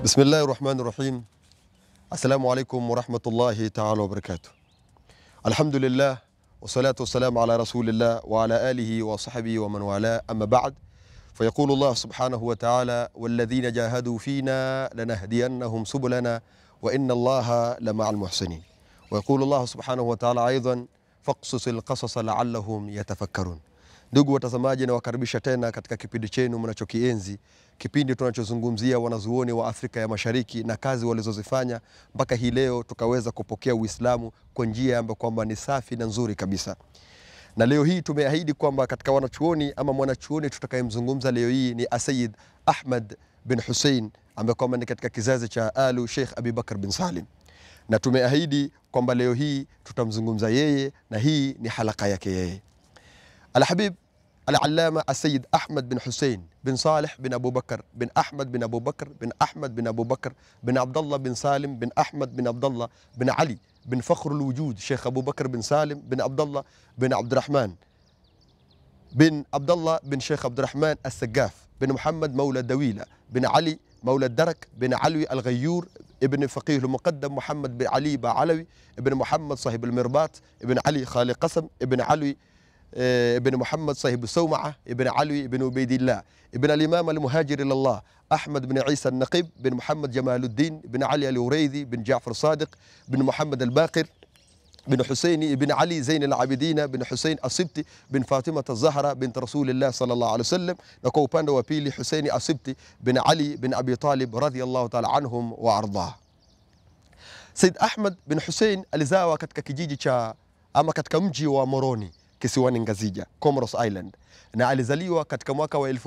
Bismillahi rahmani rahim. Assalamu alaikum warahmatullahi taala wabarakatuh. Alhamdulillah wassalatu wassalamu ala rasulillah wa ala alihi wa sahbihi wa man wala amma ba'd fayaqulu Allah subhanahu wa ta'ala walladhina jahadu fina lanahdiyannahum subulana wa inna Allaha lama'al muhsinin wa yaqulu Allah subhanahu wa ta'ala aidan faqsusil qasasa la'allahum yatafakkarun. Ndugu watazamaji, nawakaribisha tena katika kipindi chenu mnachokienzi, kipindi tunachozungumzia wanazuoni wa Afrika ya Mashariki na kazi walizozifanya mpaka hii leo tukaweza kupokea Uislamu kwa njia ambayo kwamba ni safi na nzuri kabisa. Na leo hii tumeahidi kwamba katika wanachuoni ama mwanachuoni tutakayemzungumza leo hii ni Asayid Ahmad bin Hussein ambaye kwamba ni katika kizazi cha Alu Sheikh Abi Bakar bin Salim, na tumeahidi kwamba leo hii tutamzungumza yeye na hii ni halaka yake yeye. Alhabib Al-Allama Asayid Ahmad bin Hussein bin Saleh bin Abu Bakar bin Ahmad bin Abu Bakar bin Ahmad bin Abu Bakar bin Abdullah bin Salim bin Ahmad bin Abdullah bin Ali bin Fakhrul Wujud Sheikh Abu Bakar bin Salim bin Abdullah bin Abdurrahman bin Abdullah bin Sheikh Abdurrahman As-Sagaf bin Muhammad Mawla Dawila bin Ali مولى الدرك بن علوي الغيور ابن فقيه المقدم محمد بن علي بعلوي ابن محمد صاحب المرباط ابن علي خالي قسم ابن علوي ابن محمد صاحب السومعة ابن علوي ابن عبيد الله ابن الإمام المهاجر إلى الله أحمد بن عيسى النقيب بن محمد جمال الدين بن علي الوريذي بن جعفر صادق بن محمد الباقر بن حسين بن علي زين العابدين بن حسين السبتي بن فاطمة الزهرة بنت رسول الله صلى الله عليه وسلم na kwa upande wa pili Husaini Asibti bin Ali bin Abi Talib radhiyallahu ta'ala anhum wa ardah. Said Ahmad bin Hussein alizawa katika kijiji cha ama katika mji wa Moroni kisiwani Ngazija, Comoros Island, na alizaliwa katika mwaka wa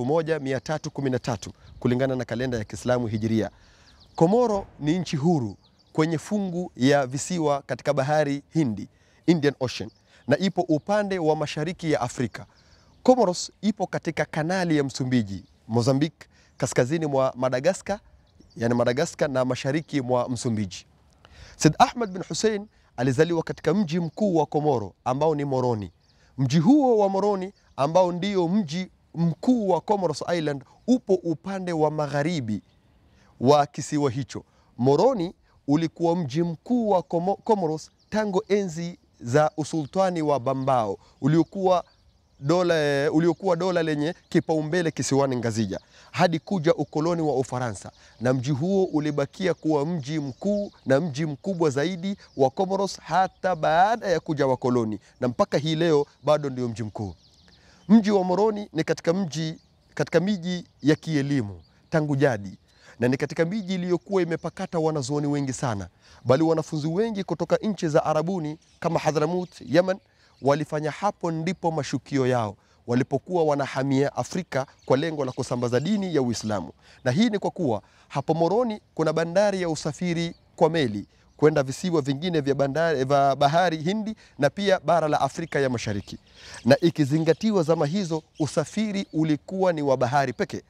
1313 kulingana na kalenda ya Kiislamu Hijiria. Komoro ni nchi huru kwenye fungu ya visiwa katika bahari Hindi, Indian Ocean, na ipo upande wa mashariki ya Afrika. Comoros ipo katika kanali ya Msumbiji, Mozambique, kaskazini mwa Madagaskar, yani Madagaskar na mashariki mwa Msumbiji. Said Ahmad bin Hussein alizaliwa katika mji mkuu wa Komoro ambao ni Moroni. Mji huo wa Moroni ambao ndio mji mkuu wa Comoros Island upo upande wa magharibi wa kisiwa hicho. Moroni ulikuwa mji mkuu wa Comoros tangu enzi za usultani wa Bambao uliokuwa dola, uliokuwa dola lenye kipaumbele kisiwani Ngazija hadi kuja ukoloni wa Ufaransa, na mji huo ulibakia kuwa mji mkuu na mji mkubwa zaidi wa Comoros hata baada ya kuja wakoloni, na mpaka hii leo bado ndio mji mkuu. Mji wa Moroni ni katika mji katika miji ya kielimu tangu jadi na ni katika miji iliyokuwa imepakata wanazuoni wengi sana, bali wanafunzi wengi kutoka nchi za Arabuni kama Hadhramut, Yemen walifanya hapo ndipo mashukio yao walipokuwa wanahamia Afrika kwa lengo la kusambaza dini ya Uislamu. Na hii ni kwa kuwa hapo Moroni kuna bandari ya usafiri kwa meli kwenda visiwa vingine vya bandari vya bahari Hindi na pia bara la Afrika ya Mashariki, na ikizingatiwa zama hizo usafiri ulikuwa ni wa bahari pekee.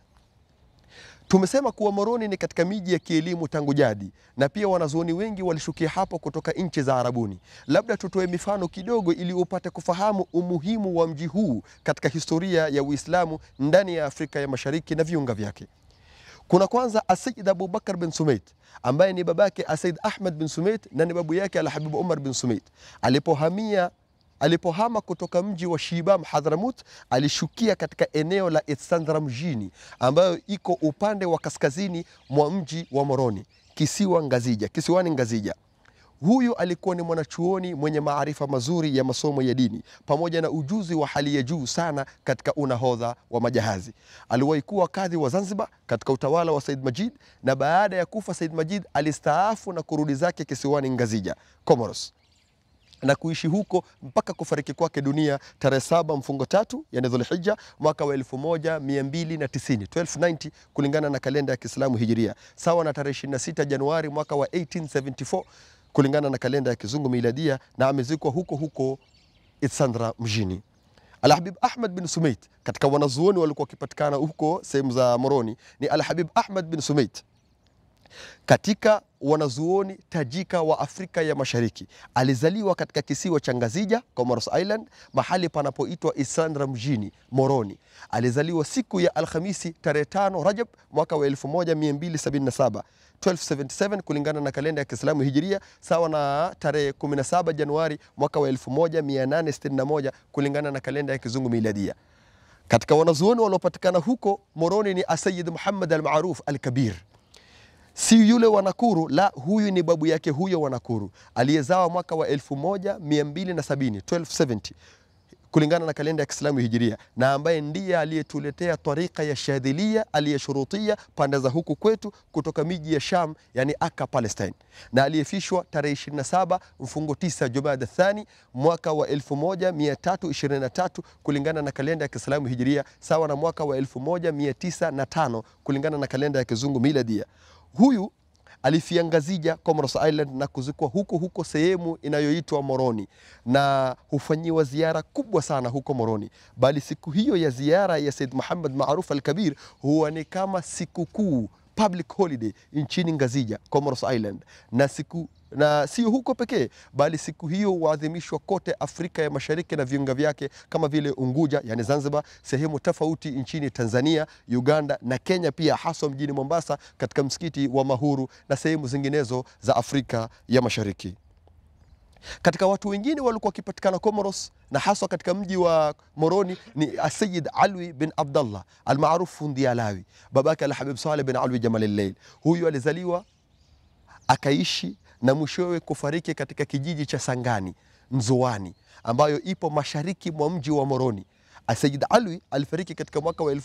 Tumesema kuwa Moroni ni katika miji ya kielimu tangu jadi, na pia wanazuoni wengi walishukia hapo kutoka nchi za Arabuni. Labda tutoe mifano kidogo ili upate kufahamu umuhimu wa mji huu katika historia ya Uislamu ndani ya Afrika ya Mashariki na viunga vyake. Kuna kwanza Asayid Abu Bakar bin Sumait ambaye ni babake Asayid Ahmad bin Sumait na ni babu yake Alhabib Umar bin Sumait alipohamia alipohama kutoka mji wa Shibam Hadhramut, alishukia katika eneo la Isandra mjini ambayo iko upande wa kaskazini mwa mji wa Moroni, kisiwa Ngazija, kisiwani Ngazija. Huyu alikuwa ni mwanachuoni mwenye maarifa mazuri ya masomo ya dini pamoja na ujuzi wa hali ya juu sana katika unahodha wa majahazi. Aliwahi kuwa kadhi wa Zanzibar katika utawala wa Said Majid, na baada ya kufa Said Majid alistaafu na kurudi zake kisiwani Ngazija, Comoros na kuishi huko mpaka kufariki kwake dunia tarehe saba mfungo tatu yani Dhulhijja mwaka wa 1290 1290 kulingana na kalenda ya Kiislamu Hijiria, sawa na tarehe 26 Januari mwaka wa 1874 kulingana na kalenda ya Kizungu Miladia, na amezikwa huko huko Itsandra mjini. Alhabib Ahmad bin Sumait, katika wanazuoni walikuwa wakipatikana huko sehemu za Moroni ni Alhabib Ahmad bin Sumait. Katika wanazuoni tajika wa Afrika ya Mashariki. Alizaliwa katika kisiwa cha Ngazija, Comoros Island, mahali panapoitwa Isandra mjini Moroni. Alizaliwa siku ya Alhamisi tarehe 5 Rajab mwaka wa 1277 1277 kulingana na kalenda ya Kiislamu Hijiria, sawa na tarehe 17 Januari mwaka wa 1861 kulingana na kalenda ya Kizungu Miladia. Katika wanazuoni waliopatikana huko Moroni ni Asayid Muhammad al-Maruf al-Kabir si yule wa Nakuru, la, huyu ni babu yake huyo wa Nakuru aliyezawa mwaka wa 1270 1270 kulingana na kalenda ya Kiislamu Hijiria, na ambaye ndiye aliyetuletea tarika ya Shadhilia aliyeshurutia pande za huku kwetu kutoka miji ya Sham, yani Aka Palestine, na aliyefishwa tarehe 27 mfungo 9 Jumada Thani mwaka wa 1323 kulingana na kalenda ya Kiislamu Hijiria, sawa na mwaka wa 1905 kulingana na kalenda ya Kizungu Miladia. Huyu alifia Ngazija, Comoros Island na kuzikwa huko huko sehemu inayoitwa Moroni, na hufanyiwa ziara kubwa sana huko Moroni, bali siku hiyo ya ziara ya Said Muhammad Maruf al-Kabir huwa ni kama sikukuu public holiday nchini Ngazija, Comoros Island, na siku na sio huko pekee bali siku hiyo huadhimishwa kote Afrika ya Mashariki na viunga vyake kama vile Unguja, yani Zanzibar, sehemu tofauti nchini Tanzania, Uganda na Kenya pia, haswa mjini Mombasa katika msikiti wa Mahuru na sehemu zinginezo za Afrika ya Mashariki. Katika watu wengine walikuwa wakipatikana Comoros na haswa katika mji wa Moroni ni Asayid Alwi bin Abdallah almaruf Fundi Alawi, babake Alhabib Saleh bin Alwi Jamal Al-Lail. Huyu alizaliwa akaishi na mwishowe kufariki katika kijiji cha Sangani Nzoani, ambayo ipo mashariki mwa mji wa Moroni. Asayid Alwi alifariki katika mwaka wa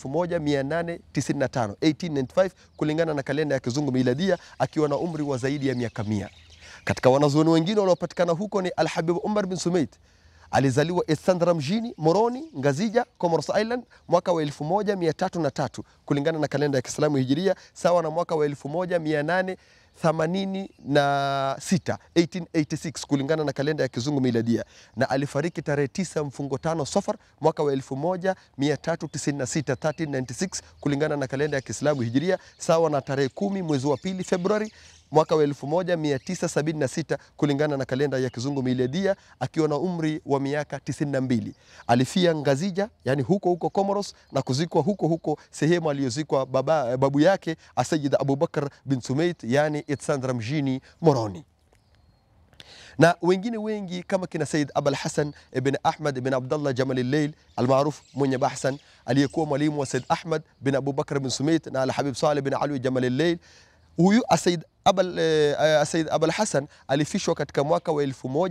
1895 1895 kulingana na kalenda ya Kizungu Miladia, akiwa na umri wa zaidi ya miaka mia. Katika wanazuoni wengine wanaopatikana huko ni Alhabib Umar bin Sumait alizaliwa Isandra mjini Moroni, Ngazija, Comoros Island mwaka wa 1303 kulingana na kalenda ya Kiislamu Hijiria, sawa na mwaka wa 1886 1886 kulingana na kalenda ya Kizungu Miladia, na alifariki tarehe 9 mfungo tano Safar mwaka wa 1396 1396 kulingana na kalenda ya Kiislamu Hijiria, sawa na tarehe kumi mwezi wa pili Februari mwaka wa 1976 kulingana na kalenda ya Kizungu Miladia, akiwa na umri wa miaka 92. Alifia Ngazija, yani huko huko Comoros, na kuzikwa huko huko sehemu aliyozikwa baba babu yake Asayid Abubakar bin Sumait, yani Itsandra mjini Moroni na wengine wengi kama kina Said Abul Hasan ibn Ahmad ibn Abdullah Jamal al-Lail almaruf mwenye Bahsan, aliyekuwa mwalimu wa Said Ahmad bin Abubakar bin Sumait na Al-Habib Saleh bin Alwi Jamal al-Lail. Huyu Asaid Abul eh, Said Abul Hasan alifishwa katika mwaka wa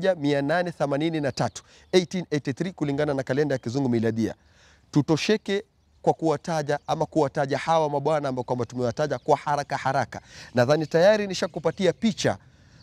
1883 1883 kulingana na kalenda ya Kizungu Miladia. Tutosheke kwa kuwataja ama kuwataja hawa mabwana ambao kwamba tumewataja kwa haraka haraka. Nadhani tayari nishakupatia picha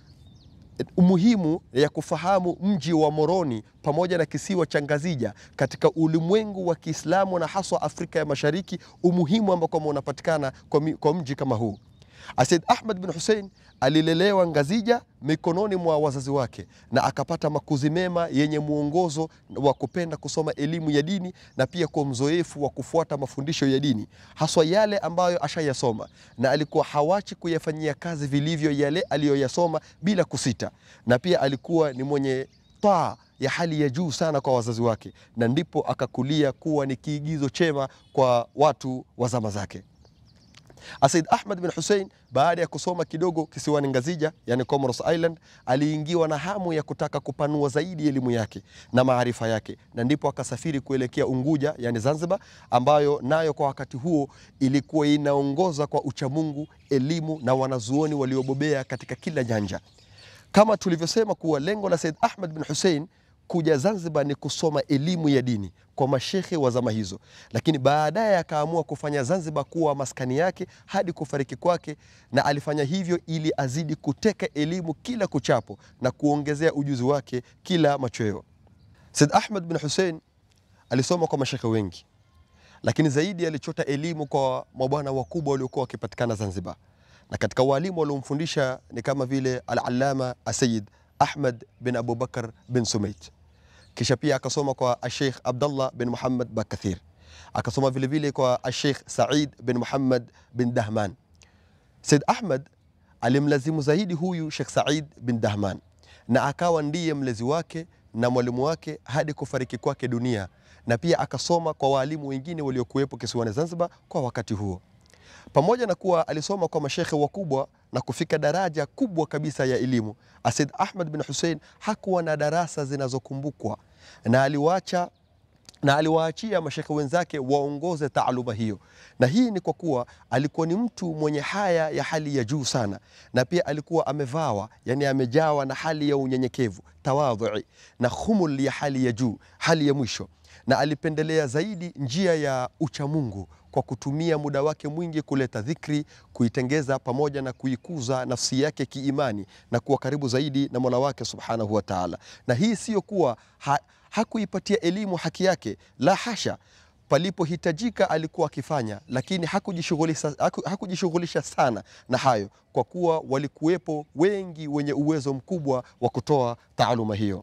umuhimu ya kufahamu mji wa Moroni pamoja na kisiwa cha Ngazija katika ulimwengu wa Kiislamu na haswa Afrika ya Mashariki, umuhimu ambao kwamba unapatikana kwa, mi- kwa mji kama huu. Asaid Ahmad bin Hussein alilelewa Ngazija mikononi mwa wazazi wake na akapata makuzi mema yenye mwongozo wa kupenda kusoma elimu ya dini na pia kwa mzoefu wa kufuata mafundisho ya dini haswa yale ambayo ashayasoma, na alikuwa hawachi kuyafanyia kazi vilivyo yale aliyoyasoma bila kusita, na pia alikuwa ni mwenye taa ya hali ya juu sana kwa wazazi wake, na ndipo akakulia kuwa ni kiigizo chema kwa watu wa zama zake. Asaid Ahmad bin Hussein baada ya kusoma kidogo kisiwani Ngazija, yani Comoros Island, aliingiwa na hamu ya kutaka kupanua zaidi elimu yake na maarifa yake, na ndipo akasafiri kuelekea Unguja, yani Zanzibar, ambayo nayo kwa wakati huo ilikuwa inaongoza kwa uchamungu, elimu na wanazuoni waliobobea katika kila nyanja. Kama tulivyosema kuwa lengo la Said Ahmad bin Hussein kuja Zanzibar ni kusoma elimu ya dini kwa mashekhe wa zama hizo, lakini baadaye akaamua kufanya Zanzibar kuwa maskani yake hadi kufariki kwake, na alifanya hivyo ili azidi kuteka elimu kila kuchapo na kuongezea ujuzi wake kila machweo. Said Ahmad bin Hussein alisoma kwa mashekhe wengi, lakini zaidi alichota elimu kwa mabwana wakubwa waliokuwa wakipatikana Zanzibar, na katika walimu waliomfundisha ni kama vile Al-Allama Asayid Ahmad bin Abubakar bin Sumait. Kisha pia akasoma kwa Asheikh Abdallah bin Muhammad Bakathir, akasoma vilevile kwa Asheikh Said bin Muhammad bin Dahman. Said Ahmad alimlazimu zaidi huyu Sheikh Said bin Dahman na akawa ndiye mlezi wake na mwalimu wake hadi kufariki kwake dunia, na pia akasoma kwa waalimu wengine waliokuwepo kisiwani Zanzibar kwa wakati huo. Pamoja na kuwa alisoma kwa mashekhe wakubwa na kufika daraja kubwa kabisa ya elimu, Asid Ahmad bin Hussein hakuwa na darasa zinazokumbukwa na aliwacha na aliwaachia mashekhe wenzake waongoze taaluma hiyo, na hii ni kwa kuwa alikuwa ni mtu mwenye haya ya hali ya juu sana, na pia alikuwa amevawa, yani amejawa na hali ya unyenyekevu, tawadhui na khumul ya hali ya juu, hali ya mwisho, na alipendelea zaidi njia ya uchamungu kwa kutumia muda wake mwingi kuleta dhikri, kuitengeza pamoja na kuikuza nafsi yake kiimani na kuwa karibu zaidi na Mola wake subhanahu wa taala. Na hii siyo kuwa ha, hakuipatia elimu haki yake, la hasha. Palipohitajika alikuwa akifanya, lakini hakujishughulisha haku, hakujishughulisha sana na hayo, kwa kuwa walikuwepo wengi wenye uwezo mkubwa wa kutoa taaluma hiyo.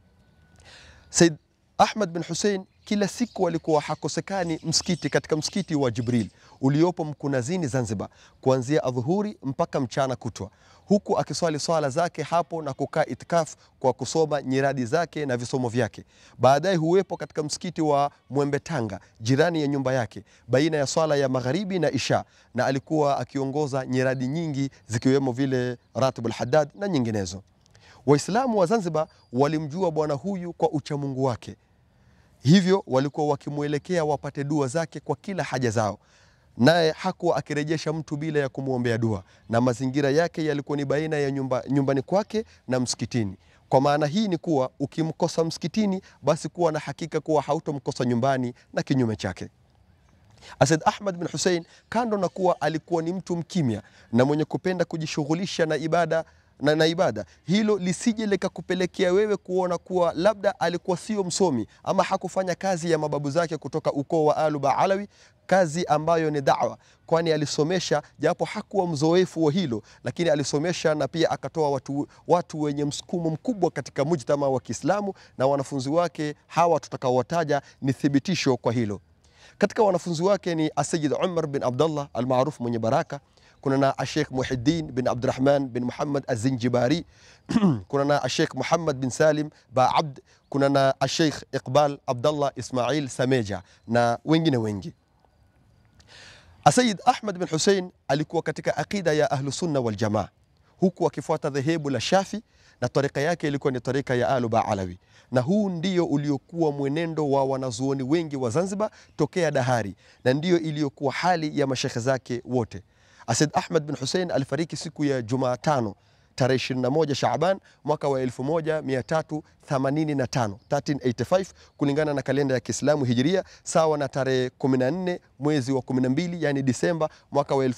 Said Ahmad bin Hussein kila siku alikuwa hakosekani msikiti katika msikiti wa Jibril uliopo Mkunazini Zanzibar, kuanzia adhuhuri mpaka mchana kutwa, huku akiswali swala zake hapo na kukaa itikaf kwa kusoma nyiradi zake na visomo vyake. Baadaye huwepo katika msikiti wa Mwembe Tanga, jirani ya nyumba yake, baina ya swala ya magharibi na isha, na alikuwa akiongoza nyiradi nyingi zikiwemo vile Ratibul Haddad na nyinginezo. Waislamu wa Zanzibar walimjua bwana huyu kwa uchamungu wake hivyo walikuwa wakimwelekea wapate dua zake kwa kila haja zao, naye hakuwa akirejesha mtu bila ya kumwombea dua, na mazingira yake yalikuwa ni baina ya nyumba, nyumbani kwake na msikitini. Kwa maana hii ni kuwa ukimkosa msikitini, basi kuwa na hakika kuwa hautomkosa nyumbani na kinyume chake. Asad Ahmad bin Hussein, kando na kuwa alikuwa ni mtu mkimya na mwenye kupenda kujishughulisha na ibada na, na ibada, hilo lisije likakupelekea wewe kuona kuwa labda alikuwa sio msomi ama hakufanya kazi ya mababu zake kutoka ukoo wa Alu Baalawi, kazi ambayo ni da'wa, kwani alisomesha japo hakuwa mzoefu wa hilo, lakini alisomesha na pia akatoa watu, watu wenye msukumo mkubwa katika mujtama wa Kiislamu, na wanafunzi wake hawa tutakaowataja ni thibitisho kwa hilo. Katika wanafunzi wake ni Asayid Umar bin Abdullah almaruf mwenye baraka kuna na Ashekh Muhiddin bin Abdurrahman bin Muhammad Azinjibari kuna na Ashekh Muhammad bin Salim ba Abd, kuna na Ashekh Iqbal Abdallah Ismail Sameja na wengine wengi. Asayid Ahmad bin Hussein alikuwa katika aqida ya Ahlusunna Waljamaa, huku akifuata dhehebu la Shafi na tarika yake ilikuwa ni tarika ya Alu Baalawi, na huu ndio uliokuwa mwenendo wa wanazuoni wengi wa Zanzibar tokea dahari, na ndiyo iliyokuwa hali ya mashekhe zake wote. Asad Ahmad bin Hussein alifariki siku ya Jumatano tarehe 21 Shaaban mwaka wa 1385 1385 kulingana na kalenda ya Kiislamu Hijiria, sawa na tarehe 14 mwezi wa 12 yani Disemba mwaka wa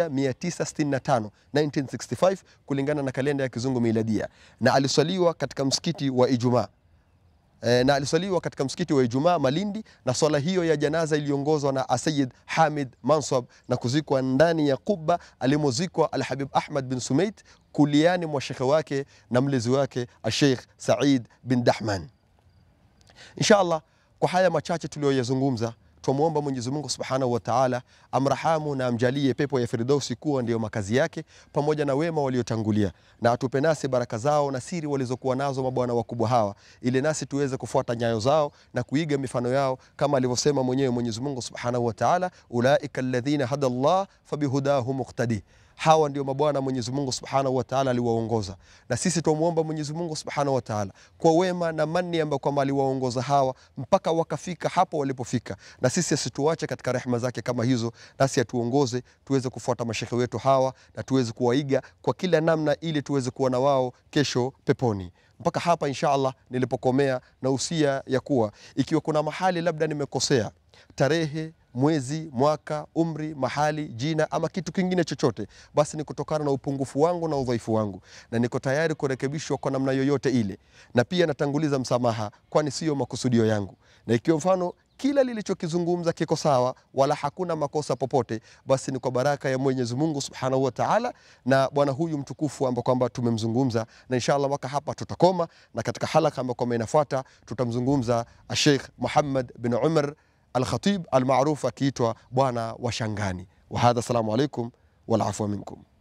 1965 1965 kulingana na kalenda ya Kizungu Miladia, na aliswaliwa katika msikiti wa Ijumaa e, na aliswaliwa katika msikiti wa Ijumaa Malindi, na swala hiyo ya janaza iliongozwa na Asayid Hamid Mansab na kuzikwa ndani ya kuba alimozikwa Alhabib Ahmad bin Sumait kuliani mwa shekhe wake na mlezi wake Asheikh Said bin Dahman. Insha Allah, kwa haya machache tuliyoyazungumza twamwomba Mwenyezi Mungu Subhanahu wa Ta'ala amrahamu na amjalie pepo ya Firdausi kuwa ndiyo makazi yake pamoja na wema waliotangulia, na atupe nasi baraka zao na siri walizokuwa nazo mabwana wakubwa hawa, ili nasi tuweze kufuata nyayo zao na kuiga mifano yao, kama alivyosema mwenyewe Mwenyezi Mungu Subhanahu wa Ta'ala, ulaika alladhina hada Allah fabihudahu muqtadi hawa ndio mabwana Mwenyezi Mungu Subhanahu wa Ta'ala aliwaongoza, na sisi twamwomba Mwenyezi Mungu Subhanahu wa Ta'ala kwa wema na mani ambayo kwamba aliwaongoza hawa mpaka wakafika hapo walipofika, na sisi asituache katika rehema zake kama hizo, nasi atuongoze tuweze kufuata mashekhe wetu hawa na tuweze kuwaiga kwa kila namna, ili tuweze kuwa na wao kesho peponi. Mpaka hapa insha Allah nilipokomea na usia ya kuwa ikiwa kuna mahali labda nimekosea tarehe mwezi, mwaka, umri, mahali, jina ama kitu kingine chochote, basi ni kutokana na upungufu wangu na udhaifu wangu, na niko tayari kurekebishwa kwa namna yoyote ile, na pia natanguliza msamaha, kwani siyo makusudio yangu. Na ikiwa mfano kila lilichokizungumza kiko sawa, wala hakuna makosa popote, basi ni kwa baraka ya Mwenyezi Mungu Subhanahu wa Ta'ala na bwana huyu mtukufu ambao kwamba tumemzungumza, na inshallah mwaka hapa tutakoma, na katika halaka ambayo kwamba inafuata tutamzungumza Sheikh Muhammad bin Umar Al-Khatib al-Maruf akiitwa bwana wa Shangani. Wa hadha, assalamu alaikum wal afwa minkum.